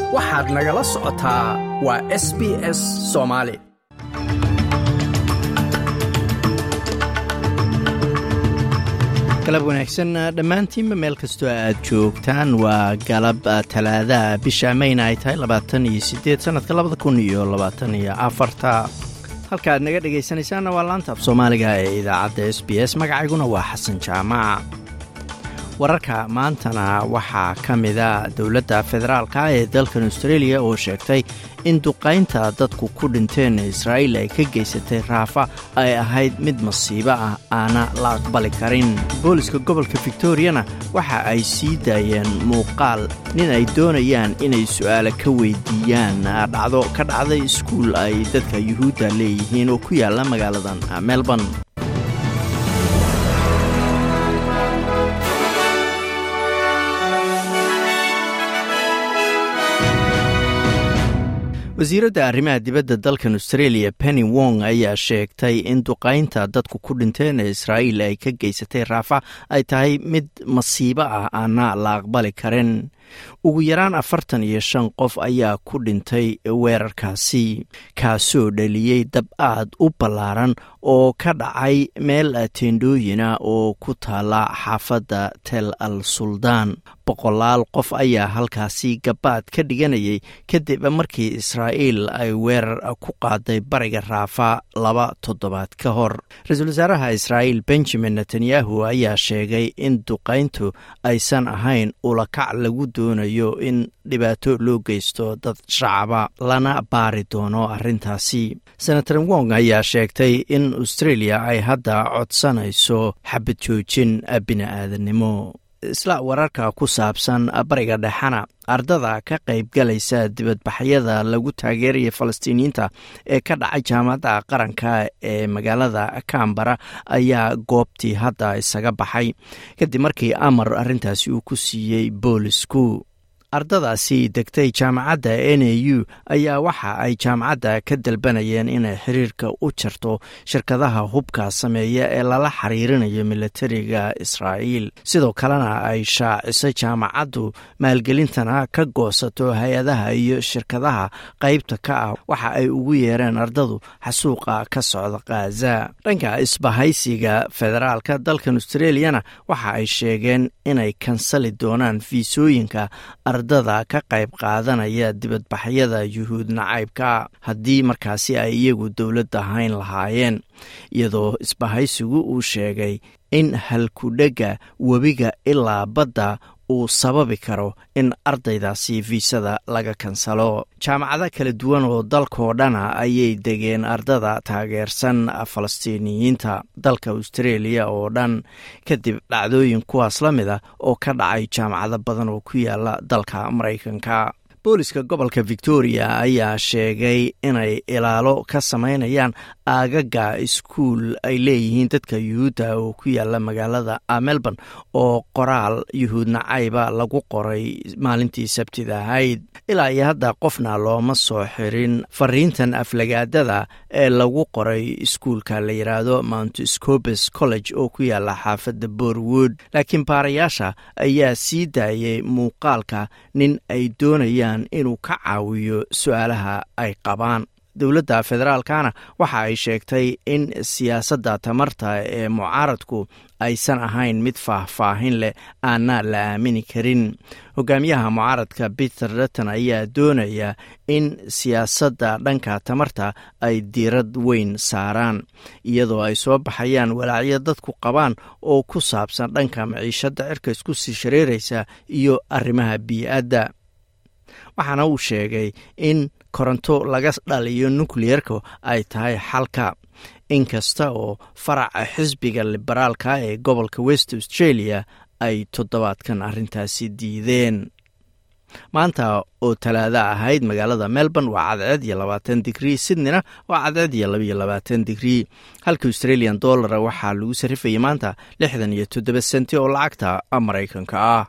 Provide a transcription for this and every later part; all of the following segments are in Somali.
waxaad nagala socotaa waa s b s soomaali galab wanaagsan dhammaantiinba meel kastoo aad joogtaan waa galab talaadaha bisha mayna ay tahay labaatan iyo sideed sanadka labada kun iyo labaatan iyo afarta halka aad naga dhegaysanaysaanna waa laanta af soomaaliga ee idaacadda s b s magacayguna waa xasan jaamac wararka maantana waxaa ka mida dowladda federaalka ee dalkan australia oo sheegtay in duqaynta dadku ku dhinteen israa'iil ay ka geysatay raafa ay ahayd mid masiibo ah aana la aqbali karin booliska gobolka victoriana waxa ay sii daayeen muuqaal nin ay doonayaan inay su'aale ka weydiiyaan dhacdo ka dhacday iskuul ay dadka yuhuudda leeyihiin oo ku yaalla magaaladan melbourne wasiiradda arrimaha dibadda dalkan australia penny wong ayaa sheegtay in duqaynta dadku ku dhinteen ee israa'iil ay ka geysatay raafa ay tahay mid masiibo ah aana la aqbali karin ugu yaraan afartan iyo shan qof ayaa ku dhintay weerarkaasi kaasoo dhaliyey dab aad u ballaaran oo ka dhacay meel teendhooyina oo ku taala xaafadda tel al suldaan boqolaal qof ayaa halkaasi gabaad ka dhiganayay kadib markii israa'iil ay weerar ku qaaday bariga raafa laba toddobaad ka hor ra-iisul wasaaraha israa'iil benjamin netanyahu ayaa sheegay in duqayntu aysan ahayn ulakac lagu doonayo in dhibaato loo geysto dad shacaba lana baari doono arrintaasi senator wong ayaa sheegtay in australia ay hadda codsanayso xabad joojin bini-aadannimo isla wararka ku saabsan bariga dhexena ardada ka qaybgalaysa dibadbaxyada lagu taageeraya falastiiniyiinta ee ka dhacay jaamacadda qaranka ee magaalada kambara ayaa goobtii hadda isaga baxay kadib markii amar arrintaasi uu ku siiyey boolisku ardadaasi degtay jaamacadda n a u ayaa waxa ay jaamacadda ka dalbanayeen inay xiriirka u jarto shirkadaha hubka sameeya ee lala xiriirinayo militariga israa'iil sidoo kalena ay shaaciso jaamacaddu maalgelintana ka goosato hay-adaha iyo shirkadaha qaybta ka ah waxa ay ugu yeereen ardadu xasuuqa ka socda khaza dhanka isbahaysiga federaalka dalkan australiyana waxa ay sheegeen inay kansali doonaan fiisooyinka ardada ka qayb qaadanaya dibadbaxyada yuhuud nacaybka haddii markaasi ay iyagu dowladda hayn lahaayeen iyadoo isbahaysigu uu sheegay in halkudhegga webiga ilaa badda uu sababi karo in ardaydaasi fiisada laga kansalo jaamacado kala duwan oo dalkoo dhana ayay degeen ardada taageersan falastiiniyiinta dalka australia oo dhan kadib dhacdooyin kuwaas la mid a oo ka dhacay jaamacado badan oo ku yaala dalka maraykanka booliska gobolka victoria ayaa sheegay inay ilaalo ka samaynayaan aagaga iskuul ay leeyihiin dadka yuhuudda oo ku yaala magaalada melbourne oo qoraal yuhuud nacayba lagu qoray maalintii sabtida ahayd ilaa iyo hadda qofna looma soo xirin fariintan aflagaadada ee lagu qoray iskuulka la yidhaahdo mount scobes college oo ku yaala xaafadda borwood laakiin baarayaasha ayaa sii daayay muuqaalka nin ay doonayaan inuu ka caawiyo su-aalaha ay qabaan dowladda federaalkana waxa ay sheegtay in siyaasadda tamarta ee mucaaradku aysan ahayn mid faahfaahin leh aana la aamini karin hogaamiyaha mucaaradka peter dutton ayaa doonaya in siyaasadda dhanka tamarta ay diirad weyn saaraan iyadoo ay soo baxayaan walaacyo dadku qabaan oo ku saabsan dhanka maciishadda cirka isku sii shareeraysa iyo arrimaha bii-adda waxaana uu sheegay in koronto laga dhaliyo nukliyeerka ay tahay xalka inkasta oo faraca xisbiga liberaalka ee gobolka west australia ay toddobaadkan arrintaasi diideen maanta oo talaada ahayd magaalada melbourne waa cadceed iyo labaatan digrii sydneyna waa cadceed iyo labaiyo labaatan digrii halka australian dollara waxaa lagu sarrifayay maanta lixdan iyo toddoba senti oo lacagta maraykanka ah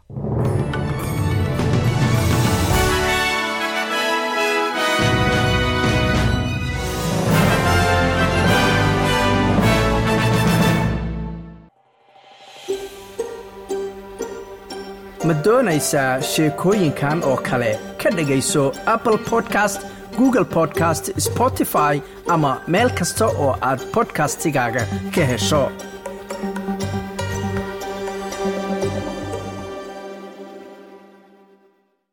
ma doonaysaa sheekooyinkan oo kale ka dhegayso apple podcast google podcast spotify ama meel kasta oo aad bodkastigaaga ka hesho